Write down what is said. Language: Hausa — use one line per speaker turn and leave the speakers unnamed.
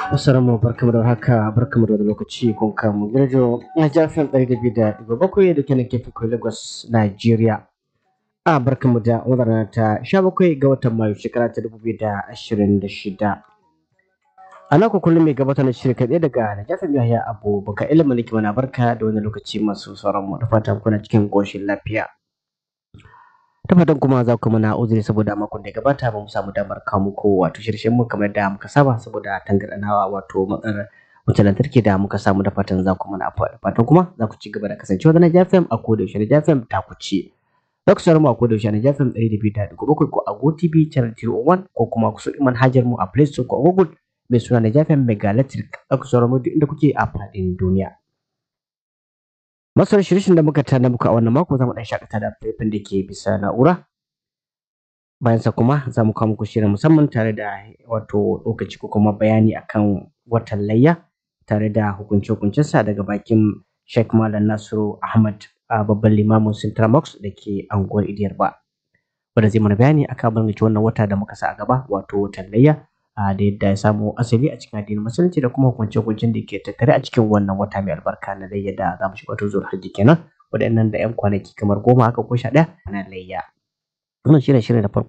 Assalamu barkamu da haka barkamu da lokaci kun kamu girjo na jafin ɗari da biyu da ɗigo bakwai da kenan kefi kai Lagos Nigeria. A barkamu da wannan ta sha bakwai ga watan Mayu shekara ta dubu biyu da ashirin da shida. A nan kullum mai gabatar da shirin kaɗai daga Najafin Yahya Abu Baka ilimin likima na barka da wani lokaci masu sauran mu da fatan kuna cikin ƙoshin lafiya. ta fatan kuma za ku mana uzuri saboda makon da ya gabata ba mu samu damar kawo muku wato shirshen mu kamar da muka saba saboda tangarɗanawa wato matsalar wutar lantarki da muka samu da fatan za ku mana afuwa da fatan kuma za ku ci gaba da kasancewa da Naija FM a koda yaushe Naija FM ta ku ci. Za ku saurara mu a koda yaushe Naija FM ɗari da biyu da ɗigo bakwai ko a GoTV channel 301 ko kuma ku so manhajar mu a Play Store ko a Google mai suna Naija FM Mega Electric za ku saurara mu duk inda kuke a faɗin duniya. Masarar shirishin da muka tana muku a wannan mako za mu ɗan shakata da faifan da ke bisa na'ura. Bayan sa kuma za mu kawo muku shirin musamman tare da wato lokaci ko kuma bayani akan watan layya tare da hukunce-hukuncensa daga bakin Sheikh Malam Nasiru Ahmad a babban limamin Sintramox da ke anguwar Idiyar ba. Wanda zai mana bayani akan abin wannan wata da muka sa a gaba wato watan layya da yadda ya samu asali a cikin addinin musulunci da kuma hukunce-hukuncen da ke tattare a cikin wannan wata mai albarka na layya da za mu shiga wato zuwa hajji kenan waɗannan da 'yan kwanaki kamar goma haka ko sha ɗaya na layya. Wannan shirin shirin da farko